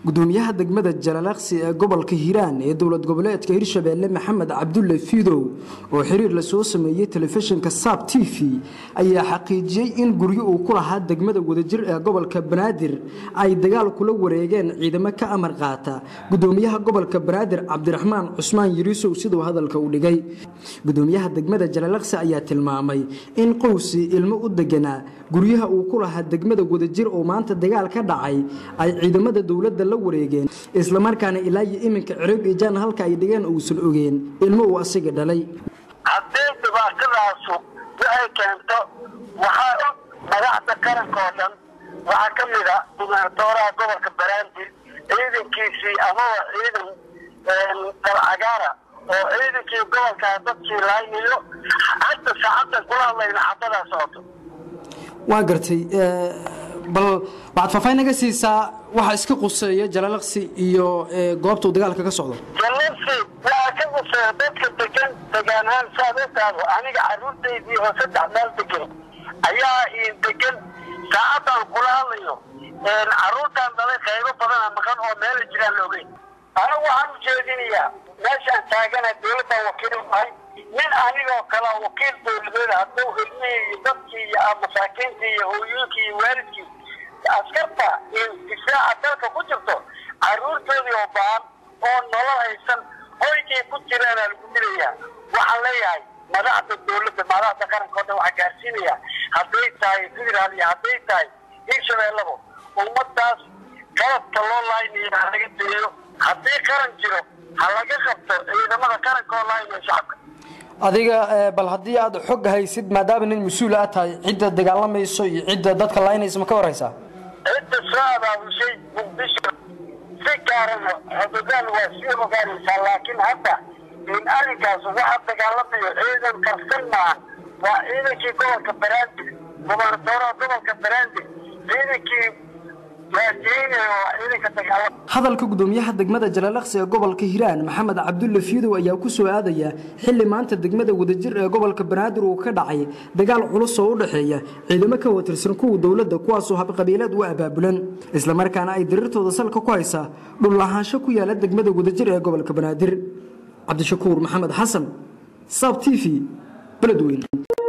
gudoomiyaha degmada jalalaqsi ee gobolka hiiraan ee dowlad goboleedka hirshabeelle maxamed cabdulle fiidow oo xiriir lasoo sameeyey telefishinka saab t v ayaa xaqiijiyey in guryo uu ku lahaa degmada wadajir ee gobolka banaadir ay dagaal kula wareegeen ciidamo ka amar qaata gudoomiyaha gobolka banaadir cabdiraxmaan cusmaan yiriisow siduu hadalka u dhigay gudoomiyaha degmada jalalaqsi ayaa tilmaamay in qowsi ilmo u deganaa guryaha uu ku lahaa degmada wadajir oo maanta dagaal ka dhacay ay ciidamada dowladda la wareegeen islamarkaana ilaa iyo iminka cirib ijaan halka ay dhigeen uusan ogeen ilmo uu asiga dhalay haddii dhibaatadaasu waxay keento waxaa og madaxda qaranka oo dhan waxaa ka mid a gubernatooraha gobolka baraandir ciidankiisii amaba ciidan dalcagaara oo ciidankii gobolkaa dadkii laaynayo hadda saacaddan kula hadlayna xabadaa socoto waa gartay bal waxaad faahfaahin naga siisaa waxa iska quseeya jalalaqsi iyo goobta uu dagaalka ka socdo jalalaqsi waxaa ka quseeya dadka degan degaanahaan saad ogtaado aniga carruurtaydii oo saddex meel degan ayaa iin degan saacaddan kula hadlayo carruurtaan dhalay qaybo badana maqan oo meela jiraan la ogeyn anigu waxaan u jeedinayaa meeshaan taagana dowladdan wakiil ahay nin anigoo kale wakiil dowladeed hadduu ilmihii iyo dadkii iyo masaakiintii iyo hooyooyinkii iyo waalidkii askarta iyo difaaca dalka ku jirto carruurtoodii oo baan oo nolol haysan hoygay ku jiraana lagu dilayaa waxaan leeyahay madaxda dowladda madaxda qaranka o dhan waxaa gaarsiinaya hadday tahay federaal iyo hadday tahay hirshabeellabo ummadaas qalabka loo laaynayo ha laga deeyo haddii qaran jiro ha laga qabto ciidamada qaranka oo laaynayo shacabka adiga bal haddii aad xog haysid maadaama nin mas-uul aad tahay cidda dagaalamayso iyo cidda dadka laynaysa ma ka waraysaa cidda soo abaabushay muqdisho si gaarana xodogaan waa sii ogaanaysaa laakiin hadda in arrinkaas waxa dagaalamayo ciidan qarsan maaha waa ciidankii gobolka baraandir gobernatooraha gobolka baraandir ciidankii hadalka gudoomiyaha degmada jalalaqsi ee gobolka hiiraan maxamed cabdulle fiidow ayaa ku soo aadaya xili maanta degmada wadajir ee gobolka banaadir uu ka dhacay dagaal culus oo u dhexeeya ciidamo ka watirsan kuwa dowladda kuwaasoo habqabiileed u abaabulan islamarkaana ay diriirtooda salka ku haysaa dhullahaansho ku yaala degmada wadajir ee gobolka banaadir cabdishakuur maxamed xasan saab t v beledweyn